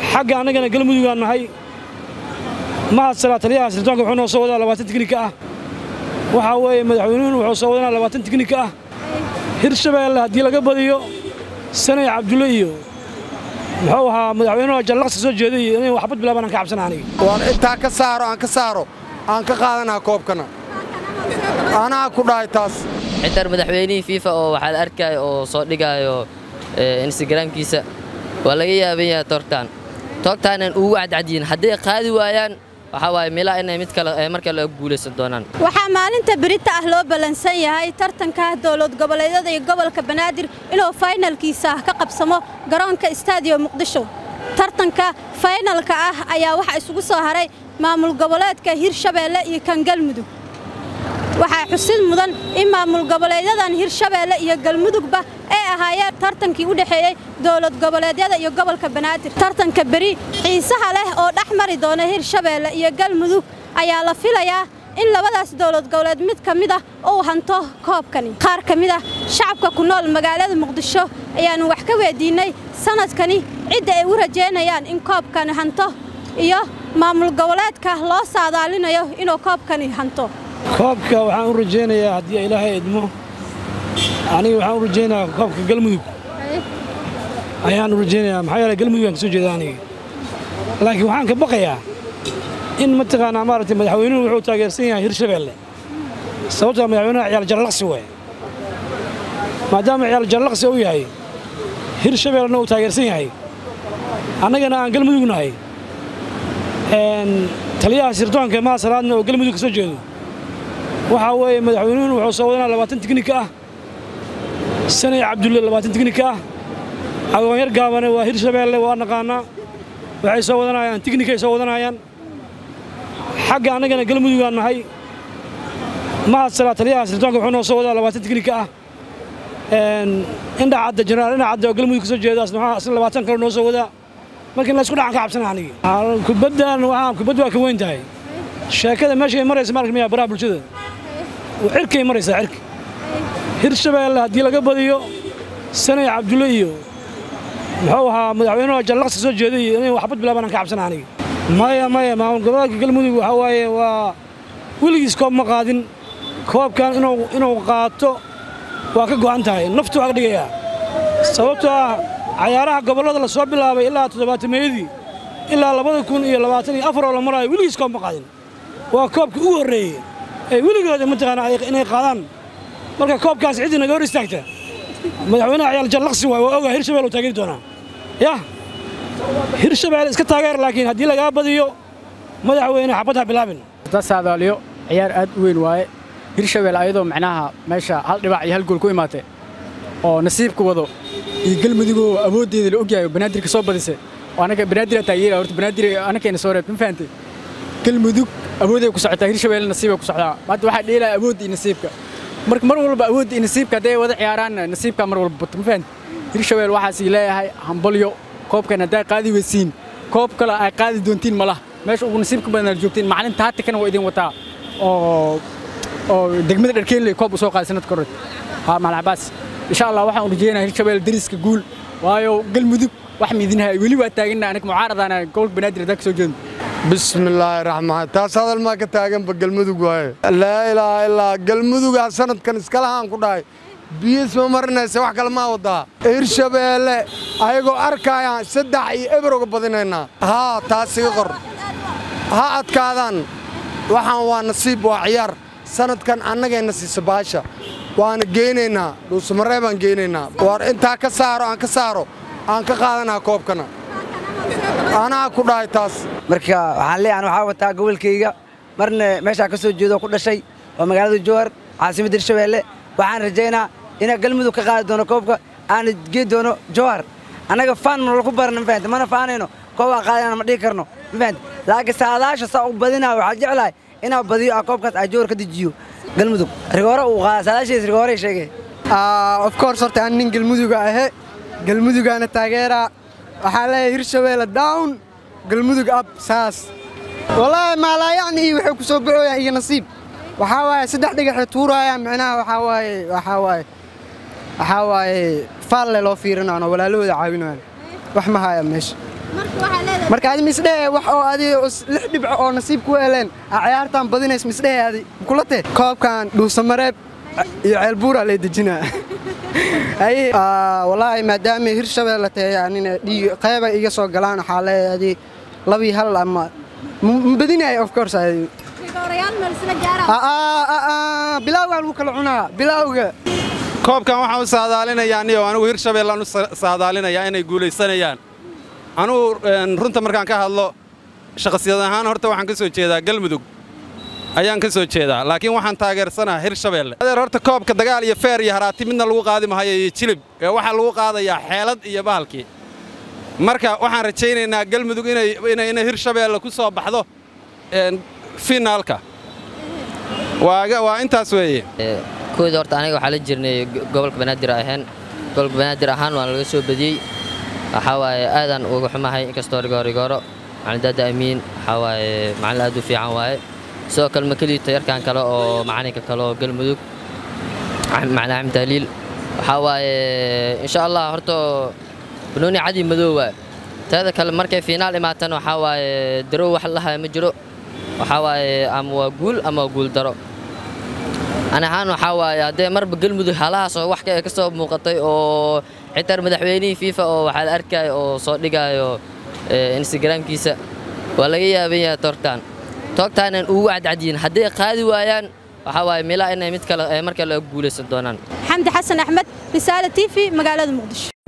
xagga annagana galmudugaan nahay mahad salaa taliyaha sirdoonka wuxuu noo soo wadaa labaatan tiknika ah waxaa weeye madaxweynuhuna wuxuu soo wadanaa labaatan tiknika ah hirshabeelle haddii laga badiyo sanay cabdulle iyo muxuu ahaa madaxweynuhu jallaqsi soo jeeday iyo inay waxbad bilaabaan aan ka cabsana aniga waan intaa ka saaro aan ka saaro aan ka qaadanaa koobkana anaa ku dhahay taas xitaa madaxweynihii fiifa oo waxaa la arkaya oo soo dhigaayo instagramkiisa waa laga yaaban yahay toogtaan toogtaanan ugu cadcadyihin hadday qaadi waayaan waxaa waaye milaa inay mid kale mar kale guulaysan doonaan waxaa maalinta berita ah loo ballansan yahay tartanka dowlad goboleedyada iyo gobolka banaadir inuu faynalkiisa ka qabsamo garoonka stadium muqdisho tartanka faynalka ah ayaa waxaa isugu soo haray maamul goboleedka hirshabeelle iyo kan galmudug waxaa xusid mudan in maamul goboleedyadan hirshabeelle iyo galmudugba ay ahaayeen tartankii u dhexeeyey dowlad goboleedyada iyo gobolka banaadir tartanka beri xiisaha leh oo dhex mari doona hirshabeelle iyo galmudug ayaa la filayaa in labadaas dowlad goboleed mid ka mid ah uu hanto koobkani qaar ka mid ah shacabka ku nool magaalada muqdisho ayaannu wax ka weydiinnay sannadkani cidda ay u rajaynayaan in koobkani hanto iyo maamul goboleedka loo saadaalinayo inuu koobkani hanto koobka waxaan u rajaynayaa haddii ilaahay idmo aniga waxaan u rajaynayaa koobka galmudug ayaan u rajaynayaa maxaa yeele galmudug aan ka soo jeeda aniga laakiin waxaan ka baqayaa in mataqaanaa maaragtay madaxweynuhu wuxuu taageersan yahay hirshabeelle sababtoo madaxweynaha ciyaal jallaqsi waay maadaama ciyaal jallaqsi uu yahay hirshabeellena uu taageersan yahay annagana aan galmudug nahay taliyaha sirdoonka mahasalaadna oo galmudug ka soo jeedo waxaa weeye madaxweynuhuna wuxuu soo wadanaa labaatan tiknika ah sanay cabdulle labaatan tiknika ah agoonyar gaabane waa hirshabeelle waa naqaanaa waxay soo wadanayaan tiknikay soo wadanayaan xagga annagana galmudugaan nahay mahad salaa taliyaha sirdoonka wuxuu noo soo wadaa labaatan tiknika ah indhacadda jenaraal indhacadda oo galmudug ka soo jeeda asna asna labaatan kale noo soo wadaa marka in laysku dhacan ka cabsana anigi kubaddan waxaa kubaddu waa ka weyn tahay sheekada meeshay maraysa ma arkmaya baraha bulshada cirkay maraysaa cirka hirshabeelle haddii laga badiyo sanay cabdulle iyo muxuu ahaa madaxweynuhu jallaqsi soo jeeday iyo inay waxbad bilaabaan aan ka cabsana aniga maya maya maamul goboleedka galmudug waxaa waaye waa weligiis koob ma qaadin koobkan inuu inuu qaato waa ka go'an tahay naftu waa ka dhigayaa sababtoo ah cayaaraha gobollada la soo bilaabay ilaa toddobaatameeyadii ilaa labada kun iyo labaatan iyo afar oo la maraayo weligiis koob ma qaadin waa koobkii ugu horreeyey ee weligooda mataqaanaa inay qaadaan marka koobkaas ciddii naga hor istaagta madaxweynaha ciyaal jallaqsi waay waa ogaa hirshabelle uu taageeri doonaa yah hirshabelle iska taageer laakiin haddii lagaa badiyo madaxweyne xabad ha bilaabin saadaaliyo ciyaar aad u weyn waaye hirshabelle ayadoo macnaha meesha hal dhibac iyo hal gool ku imaatay oo nasiibka wado iyo galmudugoo awooddeeda la ogyahay oo banaadir ka soo badisay oo anaga banaadir taageera horta banaadir anakayna soo reeb ma fahantay galmudug awooday ku socotaa hirshabelle nasiibay ku socdaa hadda waxaa dheelaya awoodda iyo nasiibka marka mar walba awoodda iyo nasiibka hadday wada ciyaaraan nasiibka mar walba bato ma fahantay hirshabelle waxaas leeyahay hambalyo koobkan haddaa qaadi weysiin koob kale ay qaadi doontiin malaha meesha ugu nasiibka badan aad joogtiin macallinta hatikana waa idin wataa oo oo degmada dharkeenley koob u soo qaaday sanadka hore haa maal cabaas insha allah waxaan u rajeynayaa hirshabelle dariska guul waayo galmudug wax miidinahay weli waa taaganna aniga mucaaradana gobolka banaadir haddaa ka soo jeedno bismillaahi raxmaan taas hadal maa ka taaganba galmudug waaye laa ilaaha illaa galmudugaa sanadkan iskalahaan ku dhahay biyis ma marinaysa wax kale maa wadaa hirshabeelle ayagoo arkayaan saddex iyo eber uga badinaynaa haa taas iga qor ha adkaadaan waxaan waa nasiib waa ciyaar sanadkan annagayna siisa baasha waana geynaynaa dhuusamaree baan geynaynaa war intaa ka saaro aan ka saaro aan ka qaadanaa koobkana anaa ku dhahay taas marka waxaan leeyahan waxaa wataa gobolkayga marna meeshaa ka soo jeedo ku dhashay waa magaalada jowhar caasimadda hirshabeelle waxaan rajaynaa inaa galmudug ka qaadi doono koobka aana gee doono jowhar annaga faan ma laku barana ma fahamte mana faanayno koobaa qaadayna ma dhihi karno ma fahamte laakiin saadaasha saa u badinaa waxaa jeclahay inaa badiyo ah koobkaas aa jowhar ka dejiyo galmudug rigoore uu qaada saadaashiis rigoorey sheegay of course horta aan nin galmuduga ahe galmudugaana taageeraa waxaa leeyahay hirshabeelle down galmudug ab saas wallaahi maalaayacni iyo waxay ku soo baxooyaan iyo nasiib waxaa waaye saddex dhigaxay tuuraayaan micnaha waxaa waaye waxaa waaye waxaa waaye faalle loo fiirinaan oo walaalahooda caawinayaan wax ma haayaan meesha marka adi misdhehe wax oo adi lix dhibco oo nasiib ku heleen aa ciyaartan badinays misdhehe adi kulate koobkan dhuusamareeb iyo ceelbuuraa lay dejinaa haye wallaahi maadaama hirshabeelle tahay anina dhiig qeyba iga soo galaan waxaa leeyahay adi labii hal ama ma badinaya of course adi bilaawgaan lagu kala cunaa bilaawga koobkan waxaan u saadaalinayaa niyo anigu hirshabeellaan u saadaalinayaa inay guulaysanayaan anugu runta markaan ka hadlo shaqsiyad ahaan horta waxaan ka soo jeedaa galmudug ayaan ka soo jeedaa laakiin waxaan taageersanaha hirshabeelle adeer horta koobka dagaal iyo feer iyo haraati midna lagu qaadi mahayo iyo jilib ee waxaa lagu qaadayaa xeelad iyo bahalkii marka waxaan rajaynaynaa galmudug inay hirshabeelle ku soo baxdo finaalka waa intaas weeye kooda horta aniga waxaa la jirnay gobolka banaadir ahayn gobolka banaadir ahaan waan laga soo badiyey waxaa waaye aadaan uga xumahay inkastoo rigoorigooro macalin daada amiin waxaa waaye macalin aad u fiican waaye sidoo kale makeliyo tayarkan kale oo macalinka kale oo galmudug macalin axmed tahliil waxaa waaye insha allah horta banooni cadi madow waa teeda kale markay fiinaal imaatan waxaa waaye darow wax lahaya ma jiro waxaa waaye ama waa guul ama waa guul daro ani ahaan waxaa waaye haddee marba galmudug halahaas oo wax ka soo muuqatay oo xitaa madaxweynihii fiifa oo waxaa la arkaya oo soo dhigaayo instagramkiisa waa laga yaaban yahay toogtaan toogtaanan ugu cadcadyihin hadday qaadi waayaan waxaa waaye milaa inay mid kale mar kale guulaysan doonaan xamdi xasan axmed risaale t v magaalada muqdisho